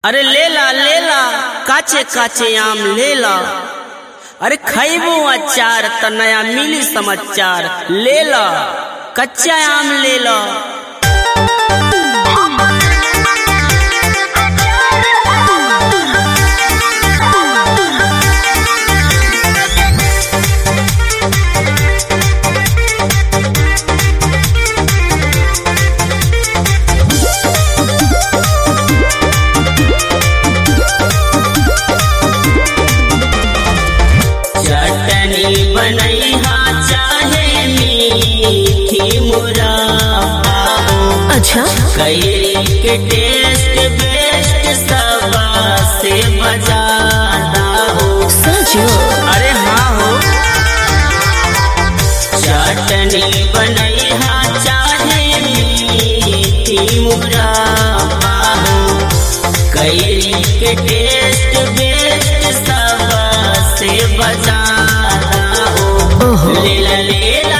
अरे लेला लेला काचे काचे आम लेला अरे खैबो अचार त नया मिली समाचार लेला कच्चा आम लेला चटनी बनैहा चाहे मीठी मुरब्बा अच्छा कैरी के टेस्ट बेस्ट सबा से बजाता हो सचो अरे हाँ हो चटनी बनैहा चाहे मीठी मुरब्बा हो कैरी के टेस्ट बेस्ट सबा से बजाता हो ओहो लेला लेला